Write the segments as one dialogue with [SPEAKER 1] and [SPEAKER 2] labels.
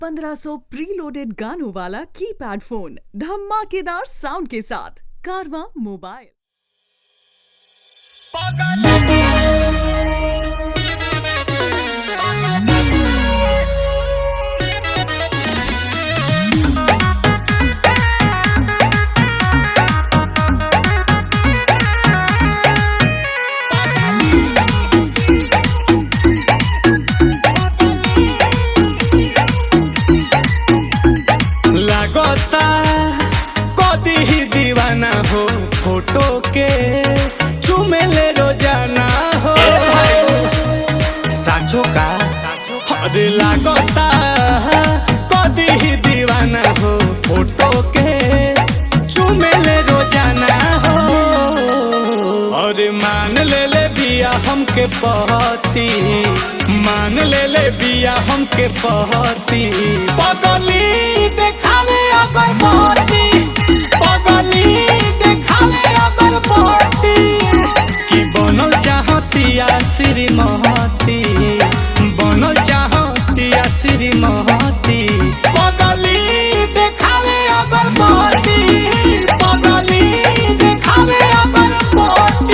[SPEAKER 1] 1500 preloaded गानों वाला keypad phone धमाकेदार साउंड के साथ कारवा मोबाइल
[SPEAKER 2] लागता कदी ही दीवाना हो फोटो के चुमेले रोजाना हो साचो का अरे लागता कदी ही दीवाना हो फोटो के चुमेले रोजाना हो अरे मान ले ले बिया हमके पहती मान ले ले बिया हमके पहती पगली देखावे अगर पहती पगली देखावे अगर पहती कि बनल चाहतिया श्रीमती बनल चाहतिया श्रीमती पगली देखावे अगर पहती पगली देखावे अगर पहती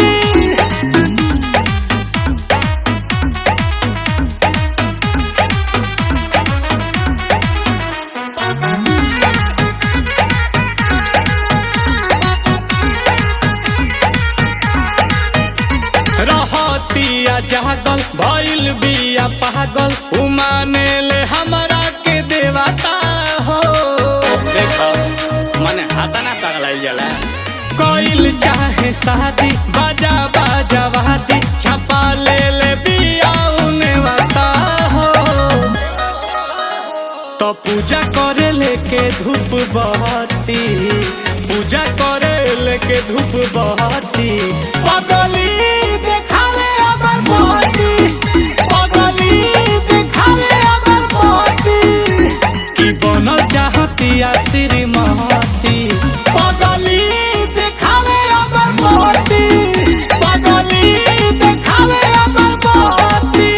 [SPEAKER 2] रहतिया जागल भइल बिया पागल उमाने ले हमरा के देवता हो देखो मने हाथा ना पगलाइल जाला कोइल चाहे शादी बाजा बाजा वादी छपा ले ले बिया उने वाता हो तो पूजा करे लेके धूप बहती पूजा करे लेके धूप बहती पगली देखावे अगर बहती पगली देखावे अगर बहती कि बनल चाहतिया श्रीमती पगली देखावे अगर बहती पगली देखावे अगर बहती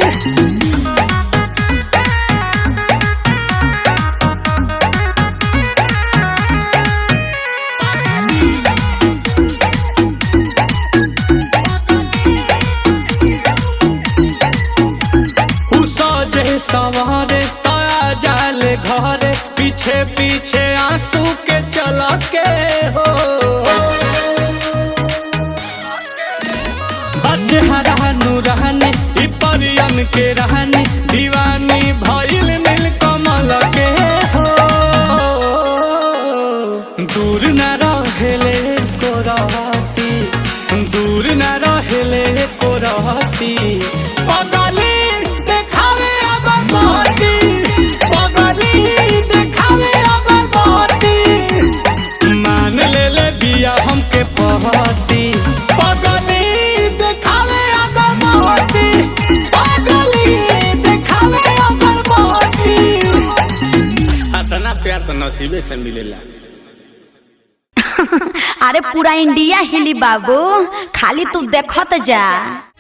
[SPEAKER 2] सजे सवारे ताया जाले घरे पीछे पीछे आंसू के चला के हो बच्चे हरानू रहने इ परियन के रहने दीवानी भइल नील कमल के हो दूर न रहेले को रहती दूर न रहेले को रहती पगली देखावे अगर बहती पगली देखावे अगर बहती मान ले ले बिया हमके पहती पगली देखावे अगर बहती पगली देखावे अगर बहती
[SPEAKER 3] अतना प्यार तो नसीबे से मिलेला
[SPEAKER 4] अरे पूरा इंडिया हिली बाबू खाली तू देखत जा